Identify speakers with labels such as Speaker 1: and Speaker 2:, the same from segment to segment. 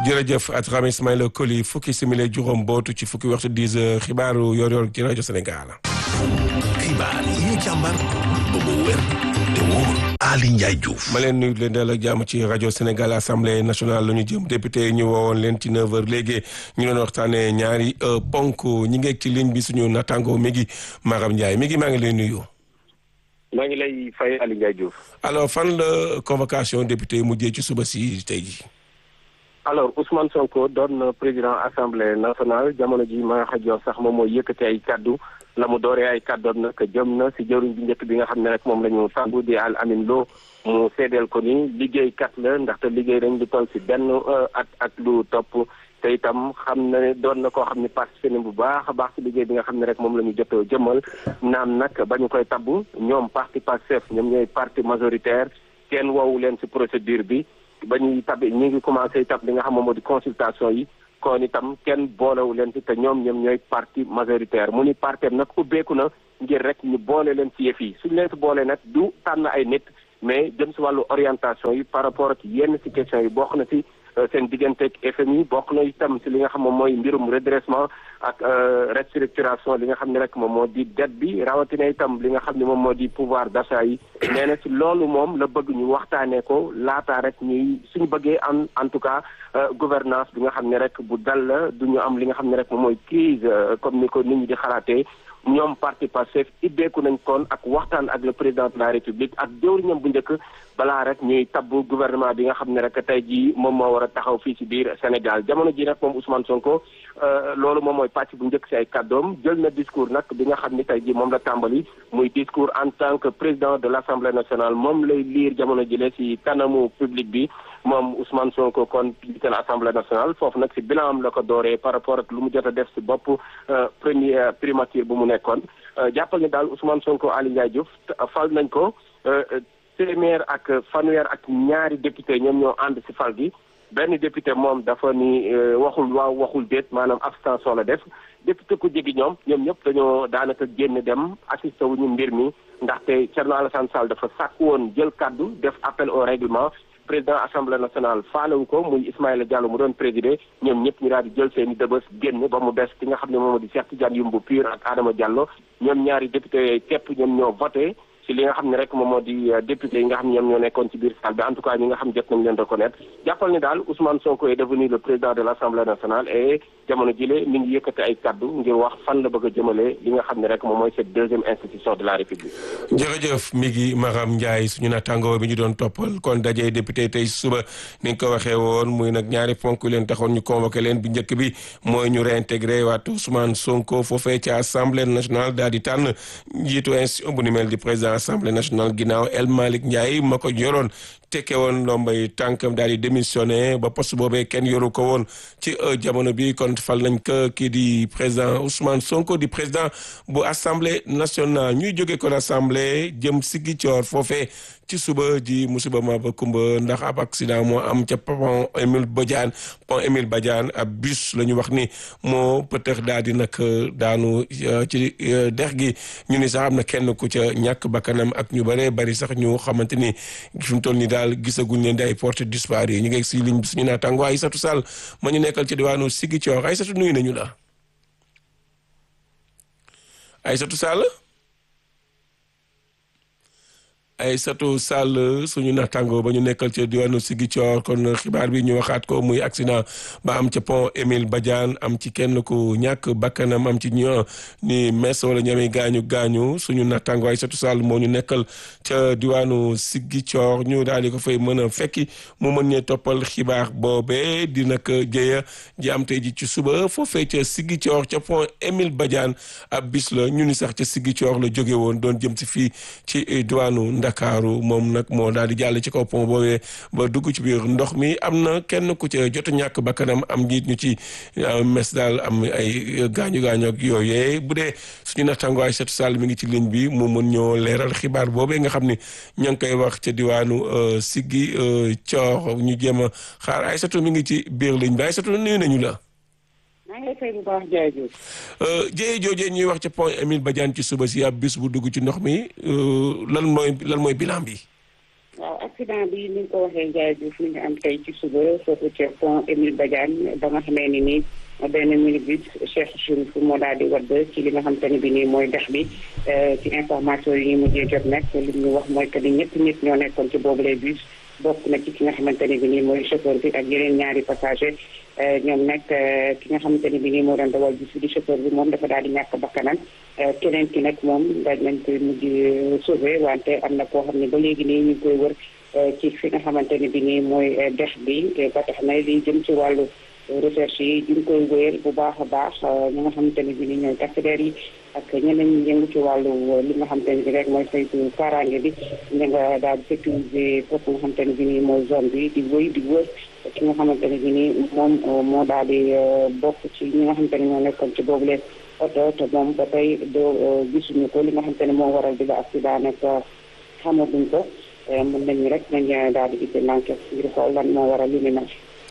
Speaker 1: jërëjëf Atrame Ismaïla Koli fukki simili juróom bootu ci fukki waxtu 10 heures xibaaru yor-yor ci rajo Sénégal.
Speaker 2: xibaar yi ñu càmbar ba mu wér te wóor Ali Ndiaye Diouf.
Speaker 1: ma leen nuyu leen dal ak jàmm ci rajo Sénégal assemblée nationale la ñu jëm député ñu woowoon leen ci 9h léegi ñu doon waxtaanee ñaari ponk ñi ngeeg ci ligne bi suñu natango mi ngi Maram Ndiaye mi ngi maa ngi lay nuyu.
Speaker 3: maa ngi lay fay Ali Ndiaye Diouf.
Speaker 1: alors fan la convocation député mujjee ci suba si tey ji
Speaker 3: alors Ousmane Sonko doon président assemblée nationale jamono ji ma nga xam sax moom mooy yëkkati ay kaddu la mu dooree ay kaddoom nag jëm na si jëwriñ bi njëkk bi nga xam ne rek moom la ñu sàmbu di Al Amin Lo mu seedeel ko ni liggéeykat la ndaxte liggéey dañ di toll si benn at ak lu topp te itam xam na ne doon na koo xam ne participé na bu baax a baax si liggéey bi nga xam ne rek moom la ñu jot jëmmal naam nag ba ñu koy tabbu ñoom parti Pastef ñoom ñooy parti majoritaire kenn woowu leen si procédure bi ba ñuy tab ñi ngi commencé tab li nga xam moom moo di consultation yi kon itam kenn boolewu leen ci te ñoom ñoom ñooy parti majoritaire mu ni partem nag ubbeeku na ngir rek ñu boole leen ci yëf yi suñu leen si boole nag du tànn ay nit mais jëm si wàllu orientation yi par rapport ak yenn si question yi bokk na si seen digganteeg FMI bokk na itam si li nga xam moom mooy mbirum redressement ak restructuration li nga xam ne rek moom moo di dette bi rawatina itam li nga xam ne moom moo di pouvoir d'achat yi nee na si loolu moom la bëgg ñu waxtaanee ko laataa rek ñuy suñu bëggee en en tout cas gouvernance bi nga xam ne rek bu dal la du ñu am li nga xam ne rek moom mooy crise comme ni ko nit ñi di xalaatee ñoom parti Pastef ibbeeku nañ kon ak waxtaan ak le président de la république ak jëwriñam bu njëkk balaa rek ñuy tabbu gouvernement bi nga xam ne rek tey jii moom moo war a taxaw fii ci biir Sénégal jamono ji nag moom Ousmane Sonko loolu moom mooy pàcc bu njëkk ci ay kàddoom jël na discours nag bi nga xam ni tey jii moom la tàmbali muy discours en tant que président de l' assemblée nationale moom lay liir jamono jile ci kanamu public bi moom Ousmane Sonko kon jiite la assemblée nationale foofu nag ci bilan am la ko dooree par rapport ak lu mu jot a def ci bopp premier primature bu mu nekkoon jàppal ni daal Ousmane Sonko Ali Ndiaye Diouf fal nañ ko téeméer ak fanweer ak ñaari député ñoom ñoo ànd ci fal gi benn député moom dafa ni waxul waaw waxul déet maanaam abstention la def député ku jegi ñoom ñoom ñëpp dañoo daanaka génn dem assisté wu ñu mbir mi ndaxte Thierno Alassane Sall dafa sàkk woon jël kaddu def appel au règlement président assemblée nationale faalewu ko muy Ismaïla Diallo mu doon présider ñoom ñëpp ñu daal di jël seen i dëbës génn ba mu des ki nga xam ne moom di Cheikh Tidiane Youmbu Pur ak Adama Diallo ñoom ñaari député yooyu képp ñoom ñoo voté ci li nga xam ne rek moom moo di député yi nga xam ne ñoom ñoo nekkoon ci biir salle bi en tout cas ñi nga xam jot nañ leen reconnaître jàppal ni daal Ousmane Sonko est devenu le président de l' assemblée nationale et jamono jile mi ngi yëkkati ay kaddu ngir wax fan la bëgg a jëmale li nga xam ne rek moom mooy cette deuxième institution de la république.
Speaker 1: jërëjëf mi ngi Maram Ndiaye suñu naataangoo bi ñu doon toppal kon dajee député tey suba ni nga ko waxee woon muy nag ñaari ponk leen taxoon ñu convoqué leen bi njëkk bi mooy ñu réintégré waat Ousmane Sonko foofee ci assemblée nationale daal di tànn njiitu institution bu ni mel di président assemblée nationale ginnaaw El Malick Ndiaye ma ko yoroon tekke woon ndombay tànkam daal di démissionné ba poste boobee kenn yoru ko woon ci jamono bi kon fal nañ ko kii di président Ousmane Sonko di président bu assemblée nationale ñuy jóge kon assemblée jëm Ziguinchor foofee ci suba ji musiba ma ba kumba ndax ab accident moo am ca pont Émile Badiane pont Émile Badiane ab bus la ñu wax ni moo peut-être daal di nag daanu ci dex gi ñu ni sax am na kenn ku ca ñàkk bakkanam ak ñu bëree bari sax ñu xamante ni fi mu toll nii daal gisaguñ leen di ay porte disparu ñu ngi si ligne bi suñu naataango Aïssatou Sall ma ñu nekkal ci diwaanu Ziguinchor Aïssatou nuyu nañu la Aïssatou Sall Aïssatou Sall suñu naataango ba ñu nekkal ca diwaanu Ziguinchor kon xibaar bi ñu waxaat ko muy accident ba am ca pont Émile Badiane am ci kenn ku ñàkk bakkanam am ci ñu ni mes wala ñamee gaañu gaañu suñu naataango Aïssatou Sall moo ñu nekkal ca diwaanu Ziguinchor ñu daal di ko fay mën a fekki mu mën ñee toppal xibaar boobee di nag jëya ji am tey ji ci suba foofee ca Ziguinchor ca pont Émile Badiane ab bis la ñu ni sax ca Ziguinchor la jóge woon doon jëm si fii ci diwaanu Ndakaaru moom nag moo daal di jàll ci kaw pont boobee ba dugg ci biir ndox mi am na kenn ku ca jot ñàkk bakkanam am njiit ñu ci mes daal am ay gaañu gaañu ak yooyee bu dee suñu nattaango Aïssatou Sall mi ngi ci ligne bi mu mën ñoo leeral xibaar boobee nga xam ni ña ngi koy wax ca diwaanu Siggi Coor ñu jéem a xaar Aïssatou mi ngi ci biir ligne bi Aïssatou nuyu nañu la.
Speaker 4: maa ngi lay fay bu baax Ndiaye Diouf.
Speaker 1: jëye joojee ñuy wax ca pont Émile Badiane ci suba si ab bis bu dugg ci ndox mi lan mooy lan mooy bilan bi.
Speaker 4: waaw accident bi ni nga ko waxee Ndiaye Diouf mi ngi am tey ci suba foofu ca pont Émile Badiane ba nga xamee ni nii benn minibus Cheikh Chérif moo daal di wadd ci li nga xamante ne bi nii mooy dex bi ci information yi ñu mujjee jot nag li ñu wax mooy que ni ñetti nit ñoo nekkoon ci boobule bus bokk na ci ki nga xamante ne bi nii mooy chauffeur bi ak yeneen ñaari passager ñoom nag ki nga xamante ne bi nii moo doon dawal bus bi di chauffeur bi moom dafa daal di ñàkk bakkanam keneen ki nag moom daaj nañ koy mujj sauvé wante am na koo xam ne ba léegi nii ñu ngi koy wër ci fi nga xamante ne bi nii mooy dex bi ba tax na li jëm ci wàllu recherche yi ñu ngi koy wéyal bu baax a baax ñi nga xamante ne bi ni ñooy takk-der yi ak ñeneen ñi yëngu ci wàllu li nga xamante ne bi rek mooy saytu kaaraange bi ñu nga daal di sécuriser foofu nga xamante ne bi nii mooy zone bi di wëy di wër ki nga xamante ne bi nii moom moo daal di bokk ci ñi nga xamante ne ñoo nekkoon ci boobu leen oto te moom ba tey doo gisuñu ko li nga xamante ne moo waral bi la accident nag xamaguñ ko mën nañu rek nañ daal di gisee l'enquête ngir xool lan moo waral li ni mel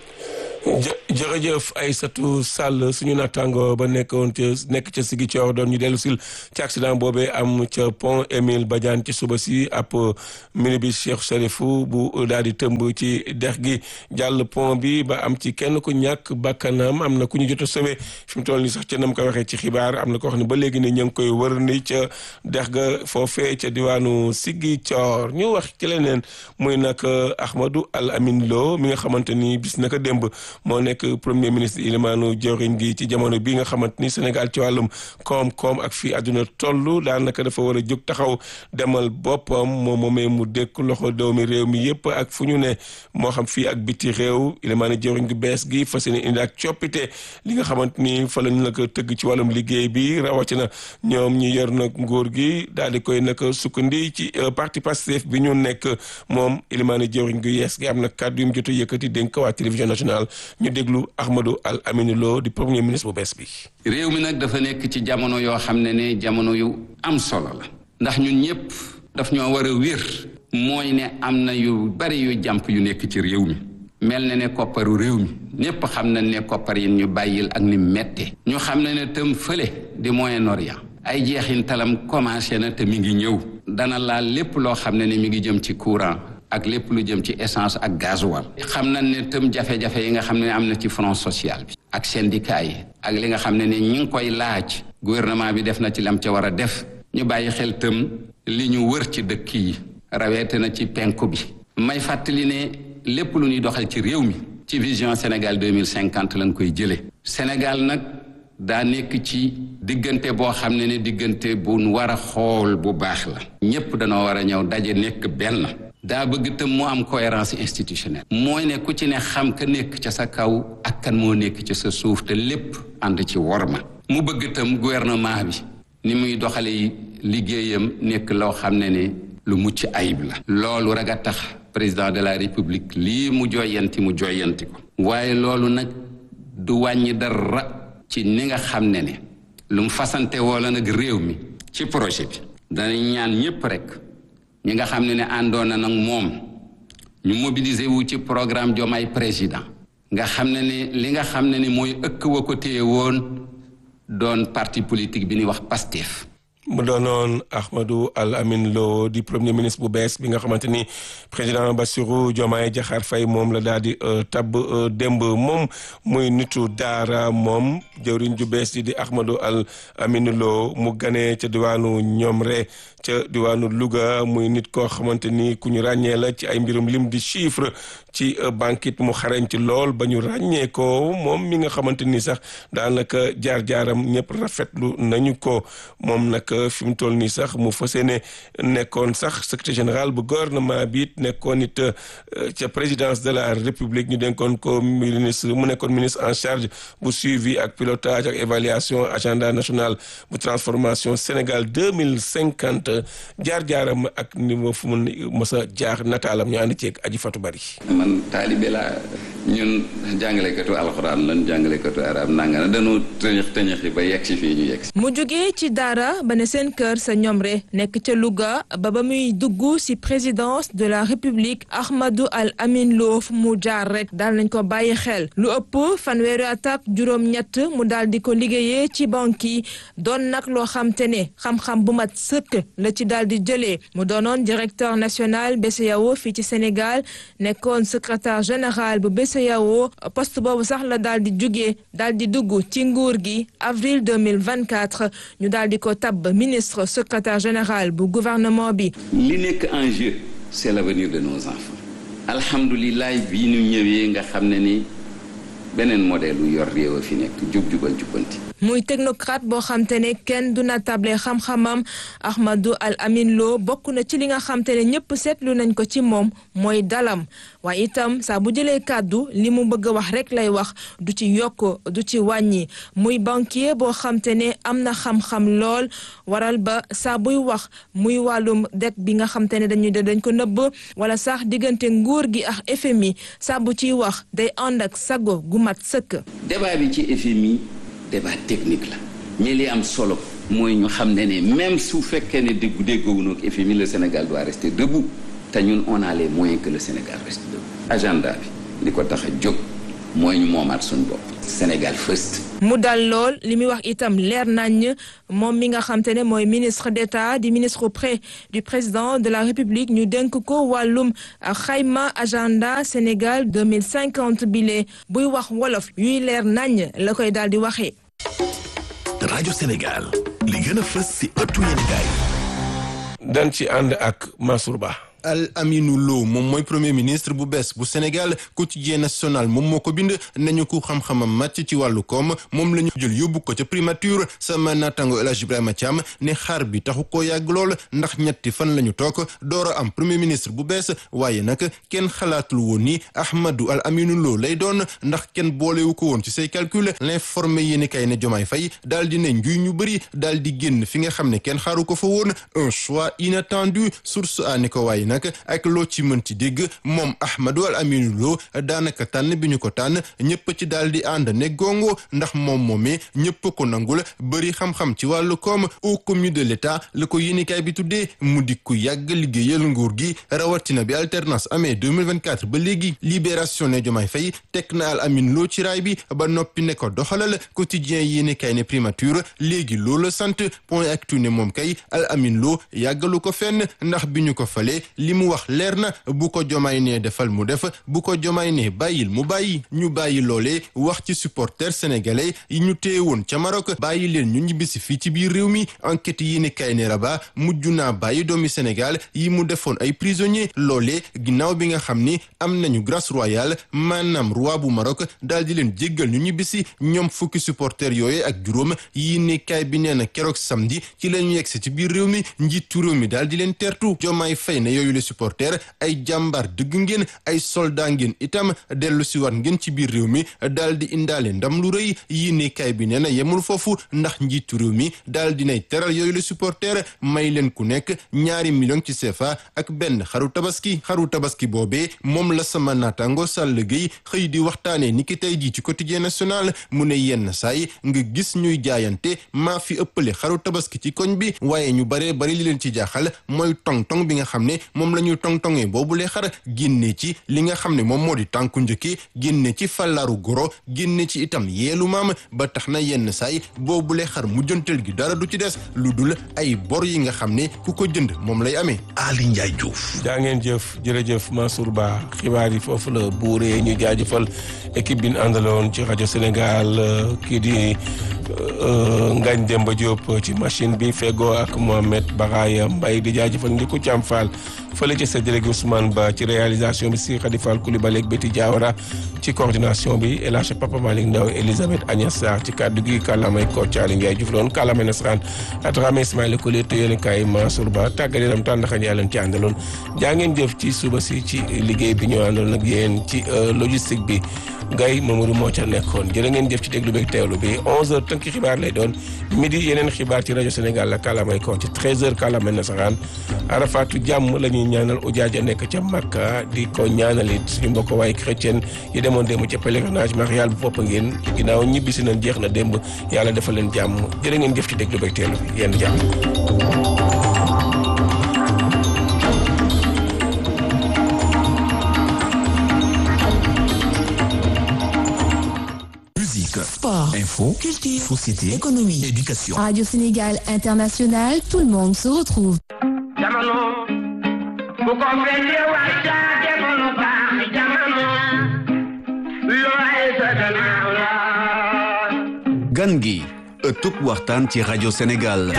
Speaker 1: jërëjëf Aïssatou Sall suñu naataango ba nekkoon ca nekk ca Ziguinchor doon ñu dellu sil ci accident boobee am ca pont Émile Badiane ci suba si ab minibus Cheikh Chérifou bu daal di tëmb ci dex gi jàll pont bi ba am ci kenn ku ñàkk bakkanam am na ku ñu jot a sauvé fi mu toll nii sax ca nam ko waxee ci xibaar am na ko wax ne ba léegi ne ñu ngi koy wër ni ca dex ga foofee ca diwaanu Ziguinchor ñu wax ci leneen muy nag Ahmadou Al Amin Lo mi nga xamante ni bis naka démb moo nekk premier ministre ilimaanu jawriñ gi ci jamono bi nga xamante ni Sénégal ci wàllum koom-koom ak fii àdduna toll daanaka dafa war a jóg taxaw demal boppam moom moomee mu dékk loxo doomi réew mi yëpp ak fu ñu ne moo xam fii ak biti réew ilimaanu jawriñ gi bees gi fas yéene indi ak coppite li nga xamante ni fa lañ la ko tëgg ci wàllum liggéey bi rawatina ñoom ñi yor nag nguur gi daal di koy nag sukkandi ci parti Pastef bi ñu nekk moom ilimaanu jawriñ gi yees gi am na kàddu yu mu jot a yëkkati dénk waa télévision nationale ñu déglu Ahmadou Al Amine Lo di premier ministre bu bees bi.
Speaker 5: réew mi nag dafa nekk ci jamono yoo xam ne ne jamono yu am solo la. ndax ñun ñëpp daf ñoo war a wér. mooy ne am na yu bari yu jàmp yu nekk ci réew mi. mel na ne kopparu réew mi ñëpp xam nañ ne koppar yi ñu bàyyil ak ni mette ñu xam ne ne tëm fële di Moyen-Orient ay jeexintalam commencé na te mi ngi ñëw. dana laal lépp loo xam ne ne mi ngi jëm ci courant. ak lépp lu jëm ci essence ak gasoil xam nañ ne tëm jafe-jafe yi nga xam ne am na ci front social bi ak syndicat yi ak li nga xam ne ne ñi ngi koy laaj gouvernement bi def na ci lam ca war a def ñu bàyyi xel tëm li ñu wër ci dëkk yi raweete na ci penku bi may fàttali ne lépp lu ñuy doxal ci réew mi ci vision Sénégal 2050 lañ koy jële Sénégal nag daa nekk ci diggante boo xam ne ne diggante bu nu war a xool bu baax la ñépp danoo war a ñëw daje nekk benn daa bëgg tam mu am cohérence institutionnelle mooy ne ku ci ne xam ka nekk ca sa kaw ak kan moo nekk ca sa suuf te lépp ànd ci worma mu bëgg tam gouvernement bi ni muy doxale liggéeyam nekk loo xam ne ne lu mucc ayib la loolu rek a tax président de la république lii mu joyanti mu joyanti ko waaye loolu nag du wàññi dara ci ni nga xam ne ne lu mu fasante woola nag réew mi ci projet bi danañ ñaan ñépp rek ñi nga xam ne ne àndoon na nag moom ñu mobiliser wu ci programme Diomaye président nga xam ne ne li nga xam ne ne mooy ëkk wa ko téye woon doon parti politique bi ñuy wax PASTEF
Speaker 1: mu doonoon Ahmadou Al Amin Lo di premier ministre bu bees bi nga xamante ni président Bassirou Diomaye Diakhar Faye moom la daal di tabb démb moom muy nitu daara moom jëwriñ ju bees di di Ahmadou Al Amin Lo mu ganee ca diwaanu Ñomre ca diwaanu Louga muy nit koo xamante ni ku ñu ràññee la ci ay mbirum lim di chiffre ci banquet mu xarañ ci lool ba ñu ràññee ko moom mi nga xamante ni sax daanaka jaar-jaaram ñëpp rafetlu nañu ko moom nag fi mu toll nii sax mu fas yéene nekkoon sax secrétaire général bu gouvernement bi it nekkoon it ca présidence de la république ñu dénkoon ko ministre mu nekkoon ministre en charge bu suivi ak pilotage ak évaluation agenda national bu transformation Sénégal deux mille cinquante jaar-jaaram ak niveau fu mu mës a jaar nataalam ñu ànd ceeg aji Fatou Bari
Speaker 5: man taalibe laa ñun jàngalekatu alxuraan lan jàngalekatu arab nanga na dañoo tëñëx tëñëxi ba yegg si fii ñu yegg si
Speaker 6: mu jógee ci daara ba ne seen kër sa ñomre nekk ca Louga ba ba muy dugg ci présidence de la république Ahmadou Al Amin Lo fu mu jaar rek daal nañ ko bàyyi xel lu ëpp fanweeri at ak juróom-ñett mu daal di ko liggéeyee ci banque yi doon nag loo xam te ne xam-xam bu mat sëkk la ci daal di jëlee mu doonoon directeur national BCEAO fii ci Sénégal nekkoon secrétaire général bu BCEAO poste boobu sax la daal di jugee daal di dugg ci nguur gi avril 2024 ñu daal di ko tabb ministre secrétaire général bu gouvernement bi.
Speaker 5: li nekk en jeu c'est l'avenir de nos enfants alhamdulilah bii ñu ñëwee nga xam ne ni beneen modèle lu yor réew a fi nekk jub jubal jubbanti
Speaker 6: muy technocrate boo xam te ne kenn du na table xam-xamam Ahmadou Al Amin Lo bokk na ci li nga xam te ne ñëpp seetlu nañ ko ci moom mooy dalam waaye itam saa bu jëlee kàddu li mu bëgg a wax rek lay wax du ci yokk du ci wàññi muy banquier boo xam te ne am na xam-xam lool waral ba saa buy wax muy wàllum det bi nga xam te ne dañuy dañ ko nëbb wala sax diggante nguur gi ak FMI saa bu ciy wax day ànd ak sago gu mat sëkk.
Speaker 5: débat bi ci FMI débat technique la mais li am solo mooy ñu xam ne ne même su fekkee ne déggu déggoowunoog FMI le Sénégal doit rester debout te ñun on a les moyens que le Sénégal reste debout agenda bi li ko tax a jóg mooy ñu moomaat suñu bopp Sénégal first
Speaker 6: mu dal lool li muy wax itam leer nañ moom mi nga xam te ne mooy ministre d'État di ministre auprès du président de la République ñu dénk ko wàllum xayma agenda Sénégal 2050 bile buy wax wolof yuy leer nañ la koy daal di waxee.
Speaker 2: rajo Sénégal li gën a fës ci ëttu yéenekaay
Speaker 1: dan ci ànd ak Mansour Ba
Speaker 7: Al Aminou Lo moom mooy premier ministre bu bees bu Sénégal quotidien national moom moo ko bind nañu ko xam-xamam màcc ci wàllu koom moom la ñu jël yóbbu ko ca primature sama naataango El Hadj Ibrahima Thiam ne xaar bi taxu koo yàgg lool ndax ñetti fan la ñu toog door a am premier ministre bu bees waaye nag kenn xalaatul woon ni Ahmadou Al Aminou Lo lay doon ndax kenn boolewu ko woon ci say calcul l'informé yéeni kay ne Jomaay Fay daal di ne njuy ñu bëri daal di génn fi nga xam ne kenn xaaru ko fa woon un choix inattendu source a ne ko waaye nag ak loo ci mën ci dégg moom Ahmadou Al Aminou Lo daanaka tànn bi ñu ko tànn ñëpp ci daal di ànd ne gongo ndax moom moomee ñëpp ko nangul bëri xam-xam ci wàllu koom au commis de l'état la ko yéenikaay bi tuddee mu di ku yàgg liggéeyal nguur gi rawatina bi alternance amee 2024 ba léegi libération ne Diomaye Faye teg na Al Aminou Lo ci raay bi ba noppi ne ko doxalal quotidien yéenikaay ne primature léegi loolu sant point actu ne moom kay Al Aminou Lo yàggalu ko fenn ndax bi ñu ko falee li mu wax leer na bu ko jomaay ne defal mu def bu ko jomaay ne bàyyil mu bàyyi ñu bàyyi loolee wax ci supporters sénégalais yi ñu téye woon ca Maroc bàyyi leen ñu ñibbisi fii ci biir réew mi enquête yi ni kay ne Rabat mujj naa bàyyi doomi Sénégal yi mu defoon ay prisonniers loolee ginnaaw bi nga xam ni am nañu grâce royale maanaam roi bu Maroc daal di leen jéggal ñu ñibbisi ñoom fukki supporters yooye ak juróom yi ni kay bi nee na keroog samedi ci la ñu yegsi ci biir réew mi njiitu réew mi daal di leen tertu jomaay fay ne yooyu les supporters ay jàmbaar dëgg ngeen ay soldat ngeen itam dellu si waat ngeen ci biir réew mi daal di indaale ndam lu rëy yi ni kay bi nee na yemul foofu ndax njiitu réew mi daal dinay teral yooyu les supporters may leen ku nekk ñaari million ci CFA ak benn xaru tabaski xaru tabaski boobee moom la sama naataango Sall Gueye xëy di waxtaanee ni ki tey jii ci quotidien national mu ne yenn saay nga gis ñuy jaayante maa fi ëppale xaru tabaski ci koñ bi waaye ñu baree bari li leen ci jaaxal mooy tong-tong bi nga xam ne moom la ñuy tong-tongee boobu lee xar génne ci li nga xam ne moom moo di tànku njëkki génne ci fàllaaru goro génne ci itam yeelu maam ba tax na yenn saay boobu lee xar mujjantal gi dara du ci des lu dul ay bor yi nga xam ne ku ko jënd moom lay amee
Speaker 2: Ali Ndiaye Diouf
Speaker 1: jaa ngeen jëf jërëjëf Mansour Ba xibaar yi foofu la buuree ñu jaajëfal équipe bi ñu àndaloon ci rajo Sénégal kii di Ngagne Demba Diop ci machine bi fego ak Mohamed Baraya Mbaye di jaajëfal Ndiku Thiam Fall fële ci séddale gi Ousmane Ba ci réalisation bi si Khady Fall Coulibaly ak Betty Diawara ci coordination bi El Hadj Papa Malick Ndaw Elisabeth Agnès Sarr ci kàddu gi kàllaamay Kocc Aly Ndiaye Diouf loon kàllaamay nasaraan Atrame Ismaïla Kole te yéen kaay Mansour Ba tàggat yaram tàndaxa ñaa leen ci àndaloon jaa ngeen jëf ci suba si ci liggéey bi ñu àndaloon ak yéen ci logistique bi Gaye Mamadou moo ca nekkoon jërë ngeen jëf ci déglu beeg teewlu bi 11h tënk xibaar lay doon midi yeneen xibaar ci rajo Sénégal la kàllaamay Kocc 13h kàllaamay nasaraan Arafatu jàmm la ñuy ñuy ñaanal ujaaja nekk ca Makka di ko ñaanalit suñu mbokk waaye chrétien yi demoon démb ca pèlerinage marial bu fopp ngeen ginnaaw ñibbisi nañ jeex na démb yàlla defal leen jàmm jërë ngeen jëf ci déglu beeg teelu bi yenn jàmm
Speaker 2: Musique,
Speaker 8: Sport,
Speaker 2: info,
Speaker 8: culture,
Speaker 2: société,
Speaker 8: économie,
Speaker 2: éducation.
Speaker 8: Radio Sénégal International, tout le monde se retrouve.
Speaker 9: jamono bu ko fekkee waxtaate ko lu baax jamono looy sa gannaaw la
Speaker 10: gan gi ëttub waxtaan ci rajo Sénégal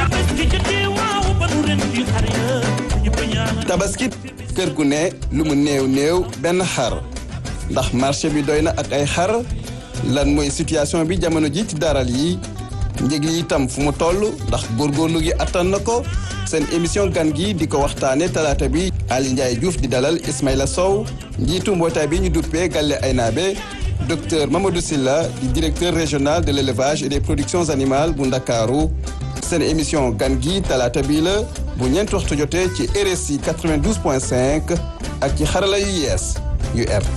Speaker 11: tabaski kër gu ne lu mu néew néew benn xar ndax marché bi doy na ak ay xar lan mooy situation bi jamono ji ci daral yi njëg yi itam fu mu toll ndax góorgóorlu gi attan na ko seen émission gan gi di ko waxtaane talaata bi Ali Ndiaye Diouf di dalal Ismaïla Sow njiitu mbootaay bi ñu duppee Galle Aynabe docteur Mamadou Silla di directeur régional de l'élevage et des productions animales bu Ndakaaru seen émission gan gi talaata bii la bu ñeent waxtu jotee ci RSI 92.5 ak ci xarala yu yees yu R